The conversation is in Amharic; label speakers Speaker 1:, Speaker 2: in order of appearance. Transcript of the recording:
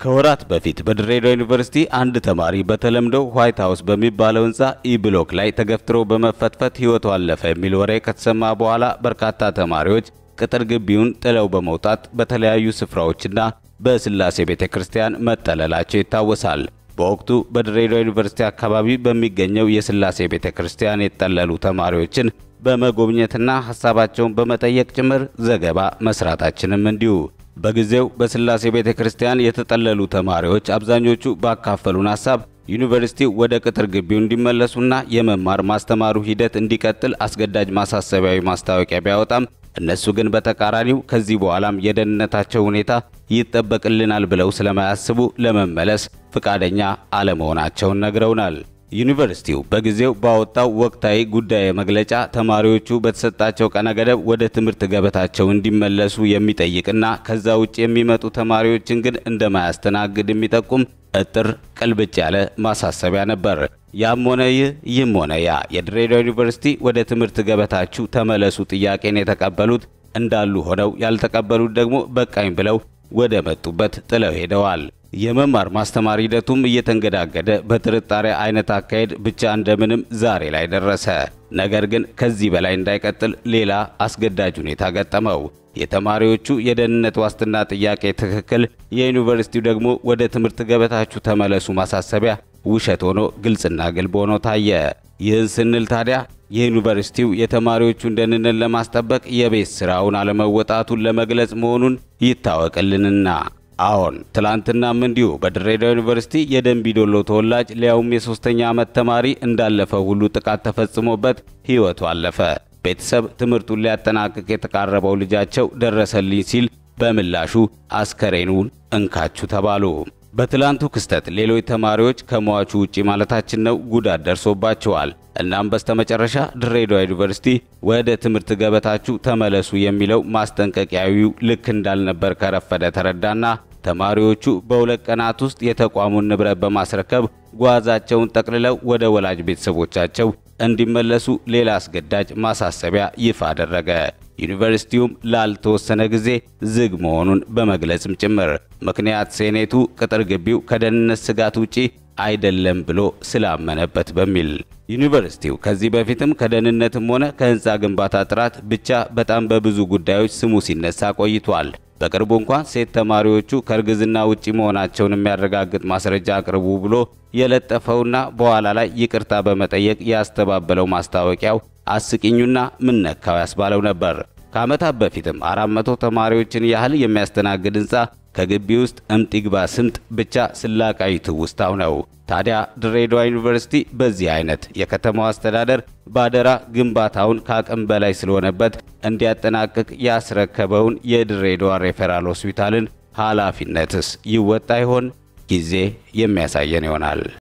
Speaker 1: ከወራት በፊት በድሬዳዋ ዩኒቨርሲቲ አንድ ተማሪ በተለምዶ ዋይት ሀውስ በሚባለው ህንፃ ኢ ብሎክ ላይ ተገፍትሮ በመፈትፈት ህይወቱ አለፈ የሚል ወሬ ከተሰማ በኋላ በርካታ ተማሪዎች ቅጥር ግቢውን ጥለው በመውጣት በተለያዩ ስፍራዎችና በስላሴ ቤተ ክርስቲያን መጠለላቸው ይታወሳል። በወቅቱ በድሬዳዋ ዩኒቨርሲቲ አካባቢ በሚገኘው የስላሴ ቤተ ክርስቲያን የተጠለሉ ተማሪዎችን በመጎብኘትና ሀሳባቸውን በመጠየቅ ጭምር ዘገባ መስራታችንም እንዲሁ። በጊዜው በስላሴ ቤተ ክርስቲያን የተጠለሉ ተማሪዎች አብዛኞቹ ባካፈሉን ሀሳብ ዩኒቨርሲቲው ወደ ቅጥር ግቢው እንዲመለሱና የመማር ማስተማሩ ሂደት እንዲቀጥል አስገዳጅ ማሳሰቢያዊ ማስታወቂያ ቢያወጣም እነሱ ግን በተቃራኒው ከዚህ በኋላም የደህንነታቸው ሁኔታ ይጠበቅልናል ብለው ስለማያስቡ ለመመለስ ፍቃደኛ አለመሆናቸውን ነግረውናል። ዩኒቨርሲቲው በጊዜው ባወጣው ወቅታዊ ጉዳይ መግለጫ ተማሪዎቹ በተሰጣቸው ቀነ ገደብ ወደ ትምህርት ገበታቸው እንዲመለሱ የሚጠይቅና ከዛ ውጭ የሚመጡ ተማሪዎችን ግን እንደማያስተናግድ የሚጠቁም እጥር ቅልብጭ ያለ ማሳሰቢያ ነበር። ያም ሆነ ይህ ይህም ሆነ ያ የድሬዳዋ ዩኒቨርሲቲ ወደ ትምህርት ገበታችሁ ተመለሱ ጥያቄን የተቀበሉት እንዳሉ ሆነው ያልተቀበሉት ደግሞ በቃኝ ብለው ወደ መጡበት ጥለው ሄደዋል። የመማር ማስተማር ሂደቱም እየተንገዳገደ በጥርጣሬ አይነት አካሄድ ብቻ እንደምንም ዛሬ ላይ ደረሰ። ነገር ግን ከዚህ በላይ እንዳይቀጥል ሌላ አስገዳጅ ሁኔታ ገጠመው። የተማሪዎቹ የደህንነት ዋስትና ጥያቄ ትክክል፣ የዩኒቨርሲቲው ደግሞ ወደ ትምህርት ገበታችሁ ተመለሱ ማሳሰቢያ ውሸት ሆኖ ግልጽና ግልብ ሆኖ ታየ። ይህን ስንል ታዲያ የዩኒቨርሲቲው የተማሪዎቹን ደህንነት ለማስጠበቅ የቤት ስራውን አለመወጣቱን ለመግለጽ መሆኑን ይታወቅልንና አዎን ትላንትናም እንዲሁ በድሬዳዋ ዩኒቨርሲቲ የደንቢዶሎ ተወላጅ ሊያውም የሶስተኛ ዓመት ተማሪ እንዳለፈው ሁሉ ጥቃት ተፈጽሞበት ሕይወቱ አለፈ። ቤተሰብ ትምህርቱን ሊያጠናቅቅ የተቃረበው ልጃቸው ደረሰልኝ ሲል በምላሹ አስከሬኑን እንካችሁ ተባሉ። በትላንቱ ክስተት ሌሎች ተማሪዎች ከሟቹ ውጪ ማለታችን ነው ጉዳት ደርሶባቸዋል። እናም በስተመጨረሻ ድሬዳዋ ዩኒቨርሲቲ ወደ ትምህርት ገበታችሁ ተመለሱ የሚለው ማስጠንቀቂያዊው ልክ እንዳልነበር ከረፈደ ተረዳና ተማሪዎቹ በሁለት ቀናት ውስጥ የተቋሙን ንብረት በማስረከብ ጓዛቸውን ጠቅልለው ወደ ወላጅ ቤተሰቦቻቸው እንዲመለሱ ሌላ አስገዳጅ ማሳሰቢያ ይፋ አደረገ። ዩኒቨርሲቲውም ላልተወሰነ ጊዜ ዝግ መሆኑን በመግለጽም ጭምር ምክንያት ሴኔቱ ቅጥር ግቢው ከደህንነት ስጋት ውጪ አይደለም ብሎ ስላመነበት በሚል ዩኒቨርሲቲው ከዚህ በፊትም ከደህንነትም ሆነ ከህንፃ ግንባታ ጥራት ብቻ በጣም በብዙ ጉዳዮች ስሙ ሲነሳ ቆይቷል። በቅርቡ እንኳን ሴት ተማሪዎቹ ከእርግዝና ውጪ መሆናቸውን የሚያረጋግጥ ማስረጃ አቅርቡ ብሎ የለጠፈውና በኋላ ላይ ይቅርታ በመጠየቅ ያስተባበለው ማስታወቂያው አስቂኙና ምነካው ያስባለው ነበር። ከዓመታት በፊትም 400 ተማሪዎችን ያህል የሚያስተናግድ ህንፃ ከግቢ ውስጥ እምጥ ይግባ ስምጥ ብቻ ስላቃይ ትውስታው ነው። ታዲያ ድሬዳዋ ዩኒቨርሲቲ በዚህ አይነት የከተማው አስተዳደር ባደራ ግንባታውን ከአቅም በላይ ስለሆነበት እንዲያጠናቅቅ ያስረከበውን የድሬዳዋ ሬፈራል ሆስፒታልን ኃላፊነትስ ይወጣ ይሆን? ጊዜ የሚያሳየን ይሆናል።